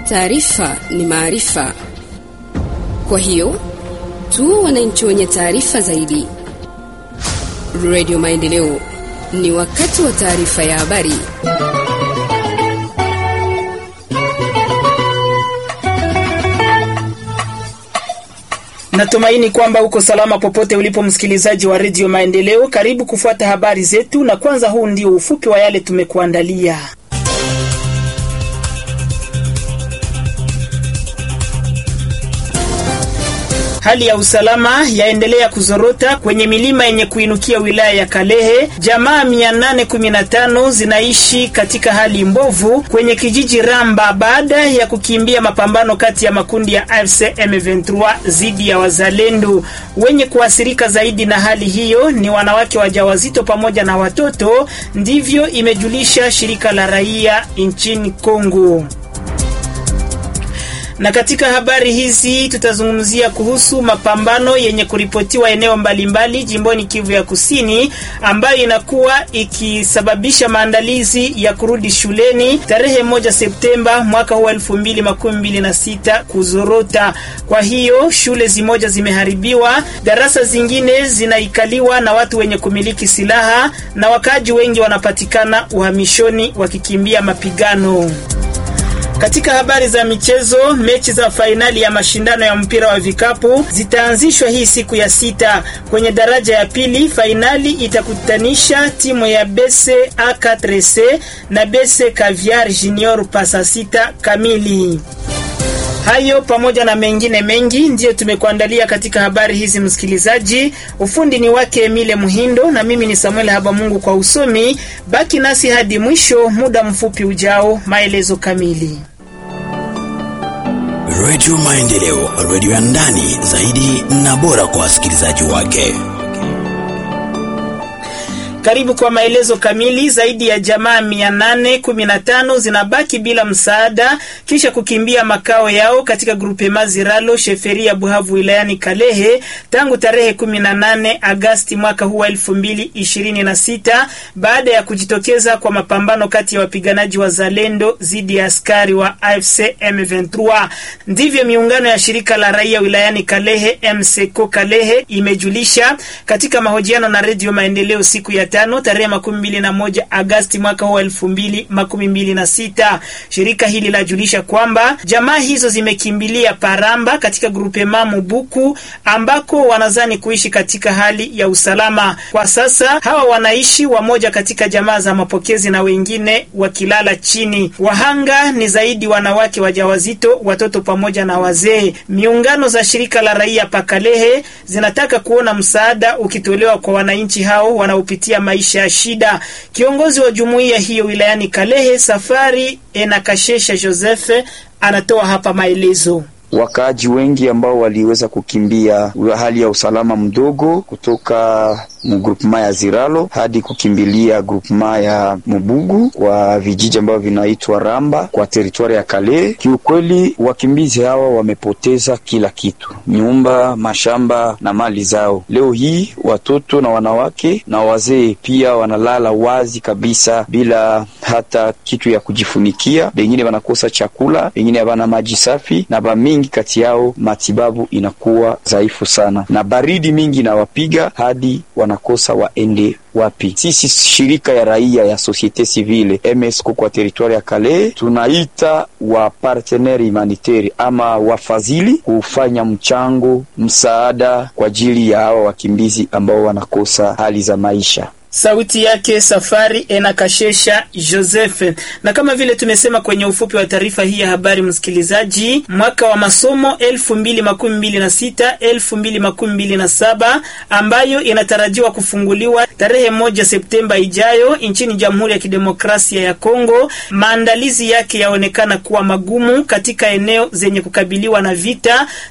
Taarifa ni maarifa, kwa hiyo tu wananchi wenye taarifa zaidi. Radio Maendeleo, ni wakati wa taarifa ya habari. Natumaini kwamba uko salama popote ulipo, msikilizaji wa redio Maendeleo. Karibu kufuata habari zetu, na kwanza, huu ndio ufupi wa yale tumekuandalia. Hali ya usalama yaendelea kuzorota kwenye milima yenye kuinukia wilaya ya Kalehe. Jamaa 815 zinaishi katika hali mbovu kwenye kijiji Ramba baada ya kukimbia mapambano kati ya makundi ya AFC M23 dhidi ya wazalendo. Wenye kuathirika zaidi na hali hiyo ni wanawake wajawazito pamoja na watoto, ndivyo imejulisha shirika la raia nchini Kongo na katika habari hizi tutazungumzia kuhusu mapambano yenye kuripotiwa eneo mbalimbali jimboni Kivu ya Kusini, ambayo inakuwa ikisababisha maandalizi ya kurudi shuleni tarehe moja Septemba mwaka huu elfu mbili makumi mbili na sita kuzorota. Kwa hiyo shule zimoja zimeharibiwa, darasa zingine zinaikaliwa na watu wenye kumiliki silaha, na wakaaji wengi wanapatikana uhamishoni wakikimbia mapigano. Katika habari za michezo, mechi za fainali ya mashindano ya mpira wa vikapu zitaanzishwa hii siku ya sita. Kwenye daraja ya pili, fainali itakutanisha timu ya BC A4C na BC Caviar Junior pasa sita kamili. Hayo pamoja na mengine mengi ndiyo tumekuandalia katika habari hizi, msikilizaji. Ufundi ni wake Emile Muhindo na mimi ni Samuel Habamungu kwa usomi. Baki nasi hadi mwisho, muda mfupi ujao, maelezo kamili. Radio Maendeleo, radio ya ndani zaidi na bora kwa wasikilizaji wake. Karibu kwa maelezo kamili. Zaidi ya jamaa 815 zinabaki bila msaada kisha kukimbia makao yao katika grupe Maziralo sheferi ya Buhavu wilayani Kalehe tangu tarehe 18 Agasti mwaka huu 2026 baada ya kujitokeza kwa mapambano kati ya wapiganaji wa Zalendo dhidi ya askari wa AFC M23. Ndivyo miungano ya shirika la raia wilayani Kalehe MSECO Kalehe imejulisha katika mahojiano na Radio Maendeleo siku ya tano tarehe makumi mbili na moja Agasti mwaka huu elfu mbili makumi mbili na sita. Shirika hili lajulisha kwamba jamaa hizo zimekimbilia Paramba katika grupema Mubuku ambako wanazani kuishi katika hali ya usalama. Kwa sasa hawa wanaishi wamoja katika jamaa za mapokezi na wengine wakilala chini. Wahanga ni zaidi wanawake wajawazito, watoto pamoja na wazee. Miungano za shirika la raia Pakalehe zinataka kuona msaada ukitolewa kwa wananchi hao wanaopitia maisha ya shida. Kiongozi wa jumuiya hiyo wilayani Kalehe, Safari Enakashesha Joseph, anatoa hapa maelezo. Wakaaji wengi ambao waliweza kukimbia hali ya usalama mdogo kutoka mugrupema ya Ziralo hadi kukimbilia grupema ya Mubugu kwa vijiji ambavyo vinaitwa Ramba kwa teritwari ya Kale. Kiukweli, wakimbizi hawa wamepoteza kila kitu, nyumba, mashamba na mali zao. Leo hii watoto na wanawake na wazee pia wanalala wazi kabisa bila hata kitu ya kujifunikia. Wengine wanakosa chakula, wengine hawana maji safi, na bamingi kati yao matibabu inakuwa dhaifu sana, na baridi mingi inawapiga hadi wanakosa waende wapi. Sisi shirika ya raia ya societe civile MSCO kwa teritwari ya Kale tunaita wa partenaire humanitaire ama wafadhili kufanya mchango msaada kwa ajili ya hawa wakimbizi ambao wanakosa hali za maisha. Sauti yake Safari Enakashesha Joseph. Na kama vile tumesema kwenye ufupi wa taarifa hii ya habari, msikilizaji, mwaka wa masomo 2026 2027 ambayo inatarajiwa kufunguliwa tarehe moja Septemba ijayo nchini Jamhuri ya Kidemokrasia ya Kongo, maandalizi yake yaonekana kuwa magumu katika eneo zenye kukabiliwa na vita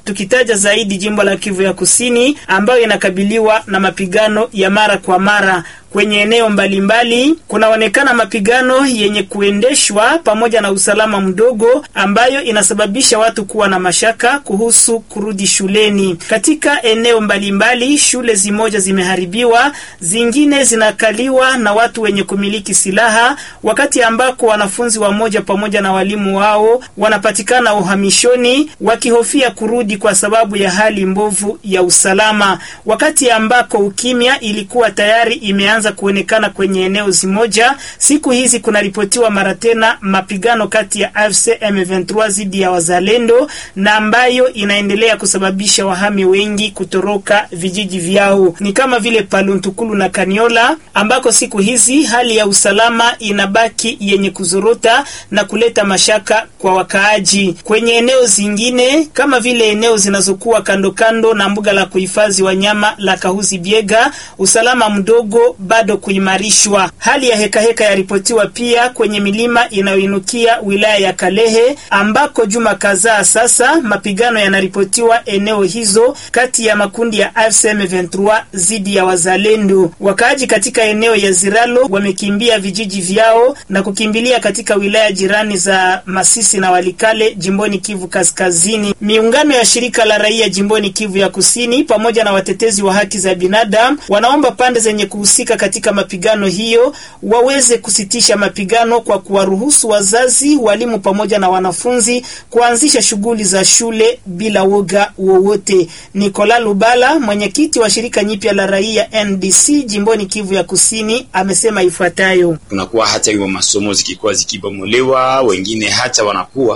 tukitaja zaidi jimbo la Kivu ya Kusini ambayo inakabiliwa na mapigano ya mara kwa mara kwenye eneo mbalimbali kunaonekana mapigano yenye kuendeshwa pamoja na usalama mdogo ambayo inasababisha watu kuwa na mashaka kuhusu kurudi shuleni. Katika eneo mbalimbali, shule zimoja zimeharibiwa, zingine zinakaliwa na watu wenye kumiliki silaha, wakati ambako wanafunzi wamoja pamoja na walimu wao wanapatikana uhamishoni wakihofia kurudi kwa sababu ya hali mbovu ya usalama, wakati ambako ukimya ilikuwa tayari imeanza kuonekana kwenye eneo zimoja. Siku hizi kunaripotiwa mara tena mapigano kati ya AFC M23 dhidi ya wazalendo na ambayo inaendelea kusababisha wahami wengi kutoroka vijiji vyao, ni kama vile Paluntukulu na Kaniola ambako siku hizi hali ya usalama inabaki yenye kuzorota na kuleta mashaka kwa wakaaji. Kwenye eneo zingine kama vile eneo zinazokuwa kando kando na mbuga la kuhifadhi wanyama la Kahuzi Biega, usalama mdogo bado kuimarishwa. Hali ya hekaheka yaripotiwa pia kwenye milima inayoinukia wilaya ya Kalehe ambako juma kadhaa sasa mapigano yanaripotiwa eneo hizo kati ya makundi ya AFC M23 dhidi ya wazalendo. Wakaaji katika eneo ya Ziralo wamekimbia vijiji vyao na kukimbilia katika wilaya jirani za Masisi na Walikale jimboni Kivu Kaskazini. Miungano ya shirika la raia jimboni Kivu ya Kusini pamoja na watetezi wa haki za binadamu wanaomba pande zenye kuhusika katika mapigano hiyo waweze kusitisha mapigano kwa kuwaruhusu wazazi, walimu pamoja na wanafunzi kuanzisha shughuli za shule bila woga wowote. Nikola Lubala, mwenyekiti wa shirika nyipya la raia NDC jimboni Kivu ya Kusini, amesema ifuatayo: kunakuwa hata hiyo masomo zikikuwa zikibomolewa, wengine hata wanakuwa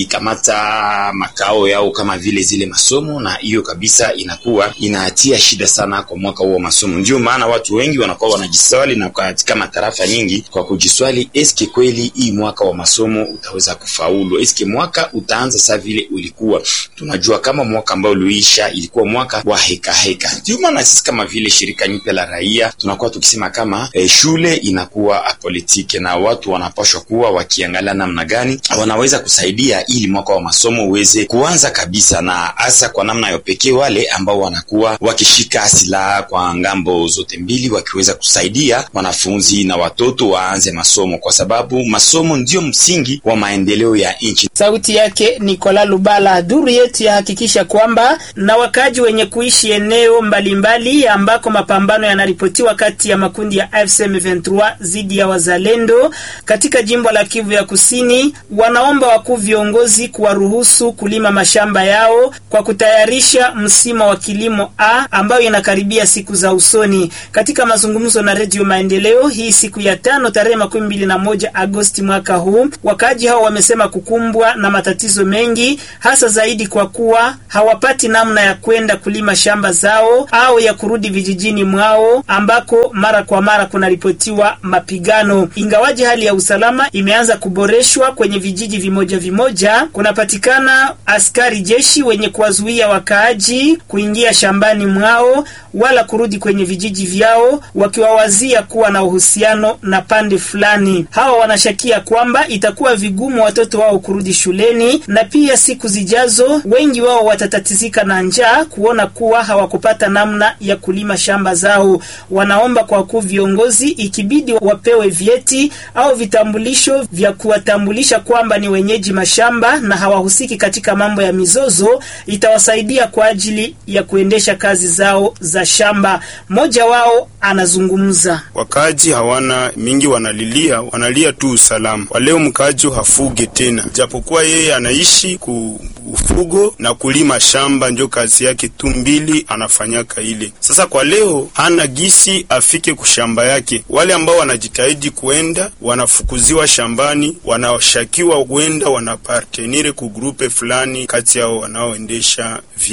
wakikamata makao yao kama vile zile masomo, na hiyo kabisa inakuwa inatia shida sana kwa mwaka huo wa masomo. Ndio maana watu wengi wanakuwa wanajiswali na katika matarafa nyingi kwa kujiswali, eske kweli hii mwaka wa masomo utaweza kufaulu? Eske mwaka utaanza saa vile ulikuwa? Tunajua kama mwaka ambao uliisha ilikuwa mwaka wa heka heka. Ndio maana sisi kama vile shirika nyipya la raia tunakuwa tukisema kama eh, shule inakuwa apolitike na watu wanapashwa kuwa wakiangalia namna gani wanaweza kusaidia ili mwaka wa masomo uweze kuanza kabisa, na hasa kwa namna ya pekee wale ambao wanakuwa wakishika silaha kwa ngambo zote mbili wakiweza kusaidia wanafunzi na watoto waanze masomo, kwa sababu masomo ndio msingi wa maendeleo ya nchi. Sauti yake Nikola Lubala. Duru yetu yahakikisha kwamba na wakaji wenye kuishi eneo mbalimbali mbali ambako mapambano yanaripotiwa kati ya makundi ya AFC M23 dhidi ya wazalendo katika jimbo la Kivu ya Kusini, wanaomba wakuu viongozi kuwaruhusu kulima mashamba yao kwa kutayarisha msimu wa kilimo A ambayo inakaribia siku za usoni. Katika mazungumzo na Redio Maendeleo hii siku ya tano tarehe makumi mbili na moja Agosti mwaka huu, wakaaji hao wamesema kukumbwa na matatizo mengi, hasa zaidi kwa kuwa hawapati namna ya kwenda kulima shamba zao au ya kurudi vijijini mwao ambako mara kwa mara kunaripotiwa mapigano. Ingawaji hali ya usalama imeanza kuboreshwa kwenye vijiji vimoja vimoja, kunapatikana askari jeshi wenye kuwazuia wakaaji kuingia shambani mwao wala kurudi kwenye vijiji vyao, wakiwawazia kuwa na uhusiano na pande fulani. Hawa wanashakia kwamba itakuwa vigumu watoto wao kurudi shuleni, na pia siku zijazo wengi wao watatatizika na njaa kuona kuwa hawakupata namna ya kulima shamba zao. Wanaomba kwa wakuu viongozi, ikibidi wapewe vyeti au vitambulisho vya kuwatambulisha kwamba ni wenyeji mashamba na hawahusiki katika mambo ya mizozo, itawasaidia kwa ajili ya kuendesha kazi zao za shamba. Mmoja wao anazungumza. Wakaaji hawana mingi, wanalilia wanalia tu usalama. Kwa leo mkaaji hafuge tena, japokuwa yeye anaishi ku ufugo na kulima shamba, ndio kazi yake tu mbili anafanyaka ile. Sasa kwa leo hana gisi afike kushamba yake. Wale ambao wanajitahidi kuenda wanafukuziwa shambani, wanashakiwa kwenda wanapartenire ku grupe fulani kati yao wanaoendesha vita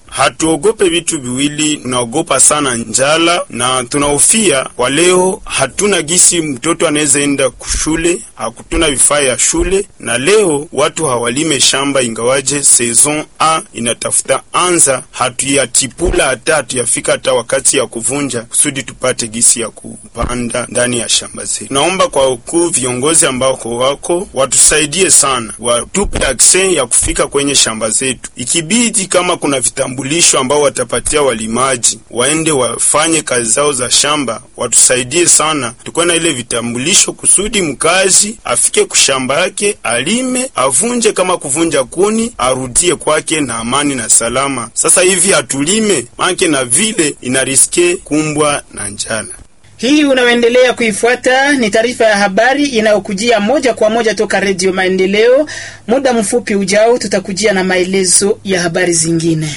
hatuogope vitu viwili, tunaogopa sana njala na tunahofia kwa leo, hatuna gisi mtoto anaweza enda kushule, hakutuna vifaa ya shule, na leo watu hawalime shamba, ingawaje saison a inatafuta anza, hatuyatipula hata hatuyafika hata wakati ya kuvunja, kusudi tupate gisi ya kupanda ndani ya shamba zetu. Naomba kwa ukuu viongozi ambao wako watusaidie sana, watupe akse ya kufika kwenye shamba zetu, ikibidi kama kuna vitambulisho ambao watapatia walimaji waende wafanye kazi zao za shamba, watusaidie sana, tukuwe na ile vitambulisho kusudi mkazi afike kushamba yake alime, avunje kama kuvunja kuni, arudie kwake na amani na salama. Sasa hivi hatulime manke na vile inariske kumbwa na njala. Hii unaoendelea kuifuata ni taarifa ya habari inayokujia moja kwa moja toka Redio Maendeleo. Muda mfupi ujao, tutakujia na maelezo ya habari zingine.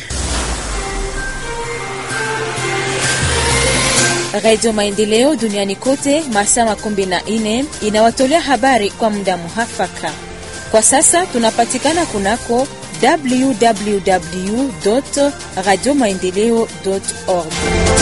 Radio Maendeleo duniani kote masaa makumi na nne inawatolea habari kwa muda muhafaka. Kwa sasa tunapatikana kunako www radio maendeleo org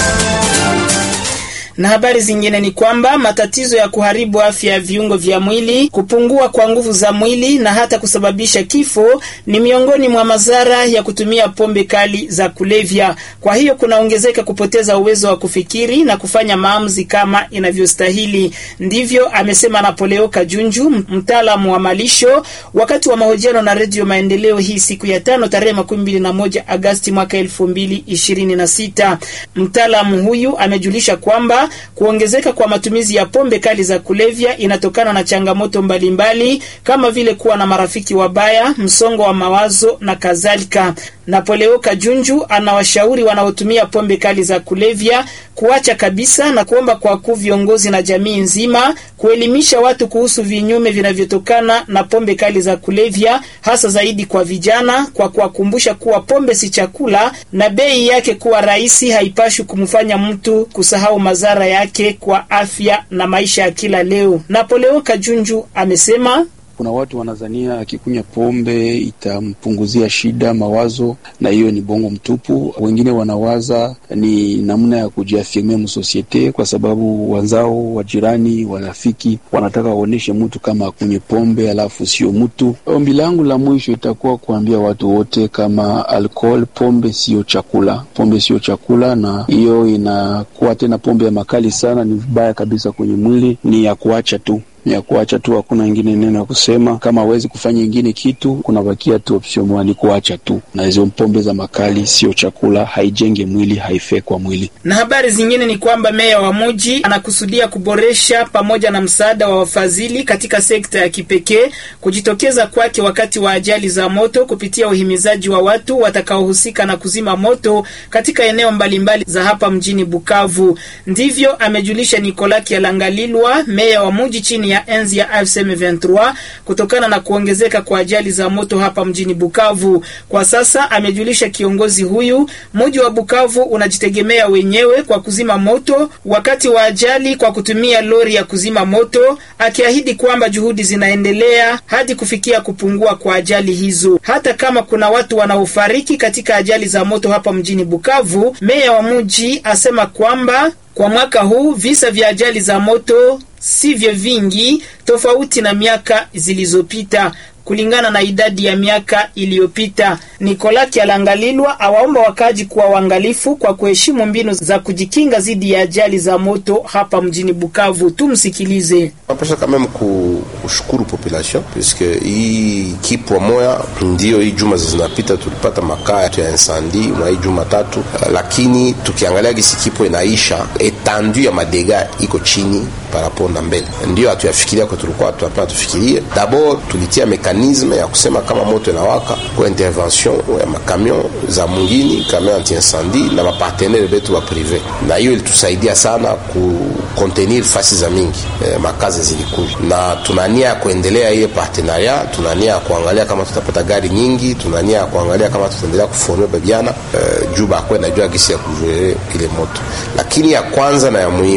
na habari zingine ni kwamba matatizo ya kuharibu afya ya viungo vya mwili, kupungua kwa nguvu za mwili na hata kusababisha kifo ni miongoni mwa madhara ya kutumia pombe kali za kulevya. Kwa hiyo kunaongezeka kupoteza uwezo wa kufikiri na kufanya maamuzi kama inavyostahili. Ndivyo amesema Napoleo Kajunju, mtaalamu wa malisho, wakati wa mahojiano na Redio Maendeleo hii siku ya tano tarehe makumi mbili na moja Agasti mwaka elfu mbili ishirini na sita. Mtaalamu huyu amejulisha kwamba kuongezeka kwa matumizi ya pombe kali za kulevya inatokana na changamoto mbalimbali mbali, kama vile kuwa na marafiki wabaya, msongo wa mawazo na kadhalika. Napoleo Kajunju anawashauri wanaotumia pombe kali za kulevya kuacha kabisa na kuomba kwa kuu viongozi na jamii nzima kuelimisha watu kuhusu vinyume vinavyotokana na pombe kali za kulevya, hasa zaidi kwa vijana, kwa kuwakumbusha kuwa pombe si chakula na bei yake kuwa rahisi haipashi kumfanya mtu kusahau madhara yake kwa afya na maisha ya kila leo. Napoleo Kajunju amesema kuna watu wanazania akikunywa pombe itampunguzia shida mawazo, na hiyo ni bongo mtupu. Wengine wanawaza ni namna ya kujiafirmia msosiete, kwa sababu wenzao, wajirani, warafiki wanataka waoneshe mtu kama akunywe pombe alafu sio mtu. Ombi langu la mwisho itakuwa kuambia watu wote kama alcohol, pombe sio chakula, pombe sio chakula, na hiyo inakuwa tena pombe ya makali sana, ni vibaya kabisa kwenye mwili, ni ya kuacha tu ya kuacha tu, hakuna ingine neno ya kusema. Kama hawezi kufanya ingine kitu, kunabakia tu option moja, ni kuacha tu. Na hizo pombe za makali sio chakula, haijenge mwili, haifai kwa mwili. Na habari zingine ni kwamba meya wa mji anakusudia kuboresha pamoja na msaada wa wafadhili katika sekta ya kipekee kujitokeza kwake wakati wa ajali za moto kupitia uhimizaji wa watu watakaohusika na kuzima moto katika eneo mbalimbali za hapa mjini Bukavu. Ndivyo amejulisha Nicolas Kialangalilwa, meya wa mji chini ya enzi ya AFC M23 kutokana na kuongezeka kwa ajali za moto hapa mjini Bukavu. Kwa sasa, amejulisha kiongozi huyu, mji wa Bukavu unajitegemea wenyewe kwa kuzima moto wakati wa ajali kwa kutumia lori ya kuzima moto, akiahidi kwamba juhudi zinaendelea hadi kufikia kupungua kwa ajali hizo. Hata kama kuna watu wanaofariki katika ajali za moto hapa mjini Bukavu, meya wa mji asema kwamba kwa mwaka huu visa vya ajali za moto sivyo vingi tofauti na miaka zilizopita kulingana na idadi ya miaka iliyopita. Nikola Kialangalilwa awaomba wakaji kuwa waangalifu kwa kuheshimu mbinu za kujikinga dhidi ya ajali za moto hapa mjini Bukavu. Tumsikilize. Napasha kameme kushukuru population puisque hii kipwa moya ndio hii juma zinapita tulipata makaa ya insandi mwa hii juma tatu, lakini tukiangalia gisi kipwa inaisha etandu ya madega iko chini parapo na mbele, ndio hatuyafikiria kwa tulikuwa tunapenda tufikirie. Dabord tulitia mekanisme ya kusema kama moto inawaka kwa intervention ya makamion za mungini kamion anti incendie na mapartenere betu wa prive, na hiyo ilitusaidia sana ku contenir fasi za mingi eh, makazi zilikuja, na tunania ya kuendelea hiyo partenaria, tunania ya kuangalia kama tutapata gari nyingi, tunania ya kuangalia kama tutaendelea kuforme babiana eh, juu bakwe najua gisi ya kujue ile moto, lakini ya kwanza na ya muhimu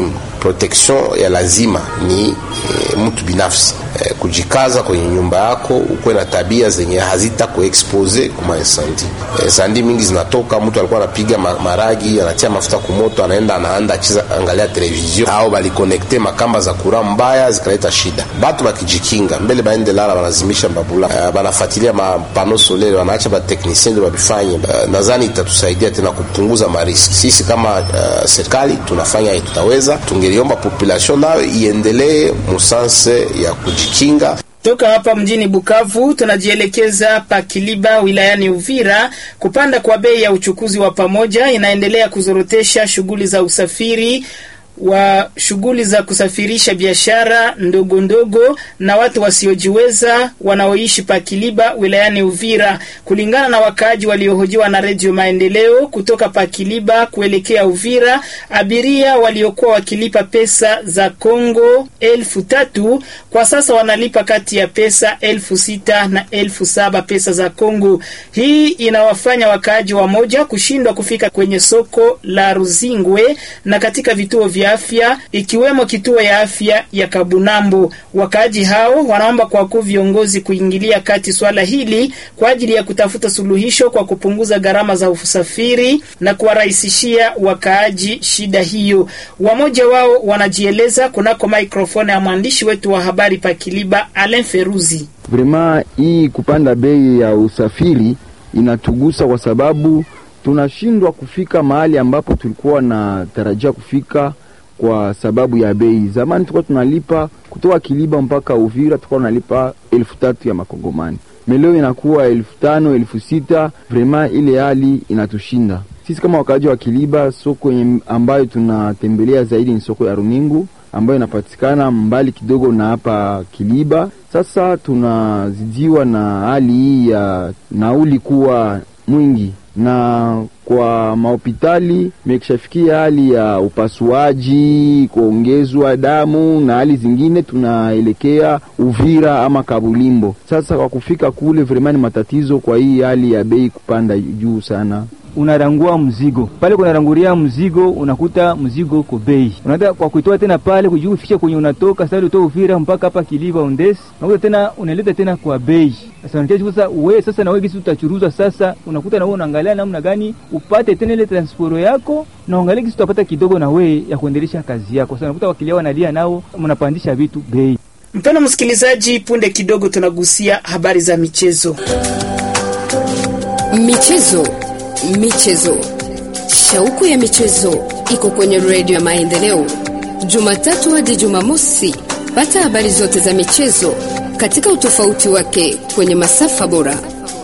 protection ya lazima ni e, mtu binafsi e, kujikaza kwenye nyumba yako, ukuwe na tabia zenye hazita kuexpose kuma insandi. E, sandi mingi zinatoka, mtu alikuwa anapiga ma, maragi anatia mafuta kumoto, anaenda anaanda achiza angalia television au balikonekte makamba za kura mbaya zikaleta shida. Batu bakijikinga mbele baende lala, banazimisha mbabula, uh, banafuatilia mapano solele, wanaacha bateknisien ndio babifanye. Uh, nadhani itatusaidia tena kupunguza mariski. Sisi kama uh, serikali tunafanya tutaweza, tungeliomba population nayo iendelee musanse ya kujikinga. Toka hapa mjini Bukavu tunajielekeza pa Kiliba wilayani Uvira. Kupanda kwa bei ya uchukuzi wa pamoja inaendelea kuzorotesha shughuli za usafiri wa shughuli za kusafirisha biashara ndogo ndogo na watu wasiojiweza wanaoishi pa Kiliba wilayani Uvira. Kulingana na wakaaji waliohojiwa na Redio Maendeleo kutoka pa Kiliba kuelekea Uvira, abiria waliokuwa wakilipa pesa za Kongo elfu tatu kwa sasa wanalipa kati ya pesa elfu sita na elfu saba pesa za Kongo. Hii inawafanya wakaaji wamoja kushindwa kufika kwenye soko la Ruzingwe na katika vituo vya afya ikiwemo kituo ya afya ya Kabunambo. Wakaaji hao wanaomba kwa kuu viongozi kuingilia kati swala hili kwa ajili ya kutafuta suluhisho kwa kupunguza gharama za usafiri na kuwarahisishia wakaaji shida hiyo. Wamoja wao wanajieleza kunako maikrofoni ya mwandishi wetu wa habari pa Kiliba, Alain Feruzi. Vrema, hii kupanda bei ya usafiri inatugusa kwa sababu tunashindwa kufika mahali ambapo tulikuwa na tarajia kufika kwa sababu ya bei. Zamani tulikuwa tunalipa kutoka Kiliba mpaka Uvira, tulikuwa tunalipa elfu tatu ya makongomani, meleo inakuwa elfu tano elfu sita Vrema, ile hali inatushinda sisi kama wakaaji wa Kiliba. Soko ambayo tunatembelea zaidi ni soko ya Runingu ambayo inapatikana mbali kidogo na hapa Kiliba. Sasa tunazidiwa na hali hii ya nauli kuwa mwingi na kwa mahopitali mekishafikia hali ya upasuaji, kuongezwa damu na hali zingine, tunaelekea Uvira ama Kabulimbo. Sasa kwa kufika kule vremani matatizo, kwa hii hali ya bei kupanda juu sana unarangua mzigo pale, kunaranguria mzigo, unakuta mzigo uko bei, unaenda kwa kuitoa tena pale kujua kufikisha kwenye unatoka sasa, utoa Uvira mpaka hapa Kiliba Ondesi, unakuta tena unaleta tena kwa bei. Sasa unataka sasa wewe sasa na wewe kisi utachuruza sasa, unakuta na wewe unaangalia namna gani upate tena ile transport yako, na uangalia kisi utapata kidogo na wewe ya kuendelesha kazi yako. Sasa unakuta wakilia wanalia nao, mnapandisha vitu bei. Mpendwa msikilizaji, punde kidogo tunagusia habari za michezo. Michezo Michezo, shauku ya michezo iko kwenye redio ya Maendeleo, Jumatatu hadi Jumamosi. Pata habari zote za michezo katika utofauti wake kwenye masafa bora.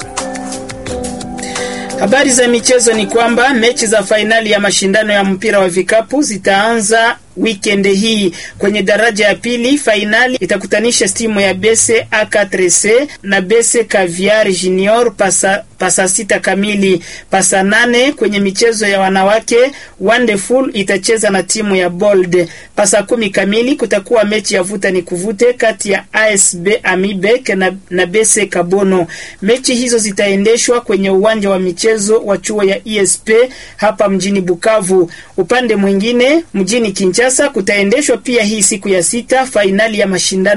Habari za michezo ni kwamba mechi za fainali ya mashindano ya mpira wa vikapu zitaanza weekend hii. Kwenye daraja ya pili, fainali itakutanisha timu ya Bese A4C na Bese Caviar Junior pasa, pasa sita kamili. Pasa nane kwenye michezo ya wanawake, Wonderful itacheza na timu ya Bold. Pasa kumi kamili kutakuwa mechi ya vuta ni kuvute kati ya ASB Amibek na, na Bese Kabono. Mechi hizo zitaendeshwa kwenye uwanja wa michezo wa chuo ya ESP hapa mjini Bukavu. Upande mwingine mjini Kinshasa kutaendeshwa pia hii siku ya sita fainali ya mashindano